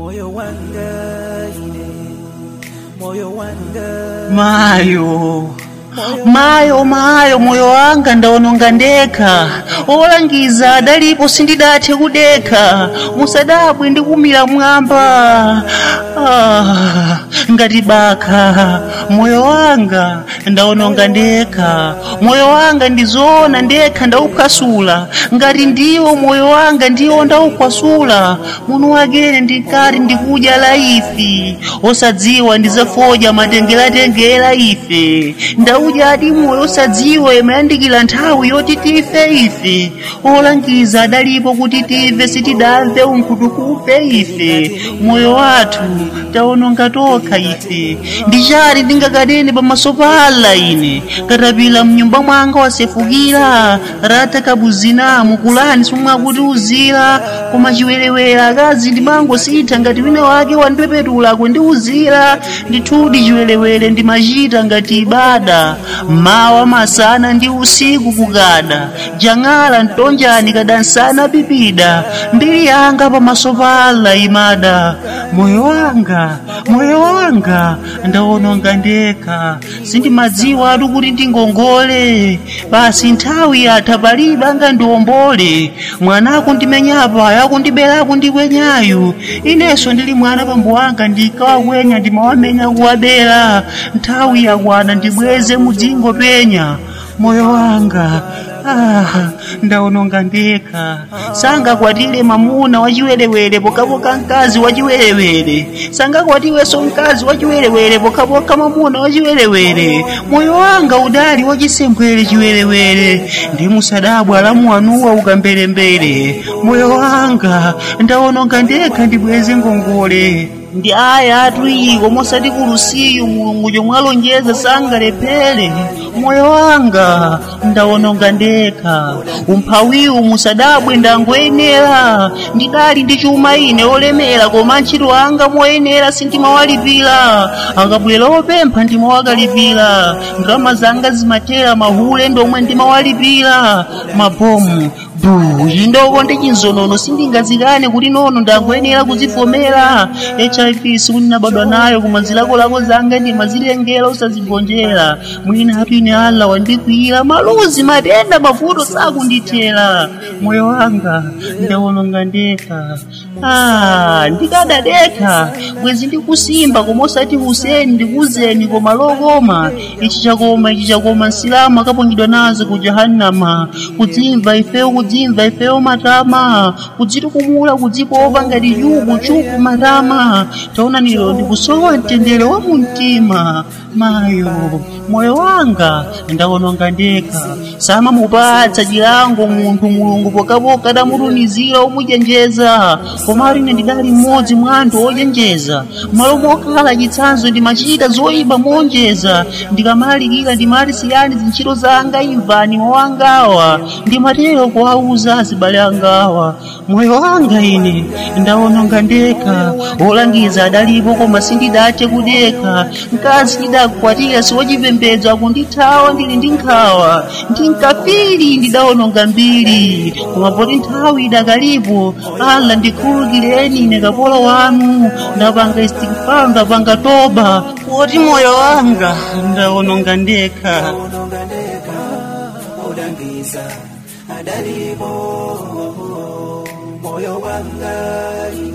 moyo wanga ine moyo wanga mayo mayo mayo moyo wanga ndaononga ndekha olangiza adalipo sindidathe kudekha musadabwe ndikumira mwamba ah, ngati bakha moyo wanga ndaononga ndekha moyo wanga ndizoona ndekha ndauphwasula ngati ndiwo moyo wanga ndiwo ndauphwasula muno wakene ndinkati ndikudya laifi osadziwa ndizafodya matengelatengela ife ndaudyadi moyo osadziwa imayandikira nthawi yoti tife ife olangiza adalipo kuti tive sitidamve unkhutukufe ife moyo wathu taononga tokha ife ndichati ndingakanene pamaso pa Allah ine katapila mnyumba mwanga wasefukira rata kabuzina mukulani simwakuti uzira koma chiwerewere akazi ndimangositha ngati wina wake wandipepetulako ndiuzira ndithudi chiwerewere ndimachita ngati ibada mawa masana ndi usiku kukada jang'ala mtonjani kadansana pipida mbiri yanga pamaso pa Allah imada moyo wanga moyo wanga ndaononga ndekha sindimadziwa atu kuti ndingongole basi nthawi yatha palibe angandiwombole mwanako ndimenyapa yakundiberaku ndikwenyayu inenso ndili mwana pambo wanga ndikawakwenya ndimawamenya kuwabera nthawi yakwana ndibweze mudzingo penya moyo wanga ah, ndaononga ndekha sangakwatire mamuna wachiwerewere pokapoka mkazi wachiwerewere sangakwatiwenso mkazi wachiwerewere pokapoka mamuna wachiwerewere moyo wanga udali wachisembwere chiwerewere ndi musadabwa alamu anuwa ukamberembere moyo wanga ndaononga ndekha ndibweze ngongole ndi aya atu iko mosati kulusiyu mulungu chomwe alonjeza sangalephere moyo wanga ndaononga ndekha umphawiwu musadabwe ndangoyenera ndidali ndi chuma ine olemera koma ntchito anga moyenera sindimawalipira akabwera opempha ndimawakalipira ndalama zanga zimatera mahule ndomwe ndimawalipira mabomu bu chindoko ndi chinzonono sindingazikane kuti nono ndangoyenera kuzivomera hiv sikuti nabadwa nayo koma zilakolako zanga ndimazilengera usazigonjera mwina atu ine allah wandikwiyira maluzi matenda mavuto sakundithera moyo wanga ndawononga ndekha ah, ndikadadekha bwezi ndikusimba koma osati huseni ndikuzeni koma lokoma ichi chakoma ichi chakoma nsilamu akaponyedwa nazo ku jahannama kudzimva ifeyo kudzimva ifeyo matama kudzitukumula kudzipopa ngati chuku chuku matama taona nilo ndikusowa mtendere wa mumtima mayo moyo wanga ndawononga ndekha samamupatsa chilango munthu mulungu pokapoka adamutumizira omuchenjeza koma aline ndidali mmodzi mwa anthu ochenjeza malo mokhala chitsanzo ndimachita zoyipa monjeza ndikamalalikira ndimati siyani zintchito zanga imvani mawangawa ndimatero kuwauza azibale angawa moyo wanga ine ndawononga ndekha olangiza adalipo koma sindidathe kudekha mkazi ndidakukwatira siwachipembedzo akundithawa ndili ndi nkhawa ndinkafiri ndidawononga mbiri koma poti nthawi idakalipo allah ndikhululukireni ine kapolo wanu ndapanga istighfar ndapanga toba poti moyo wanga ndawononga ndekha ndaononga ndekha olangiza adalipo moyo wanga ine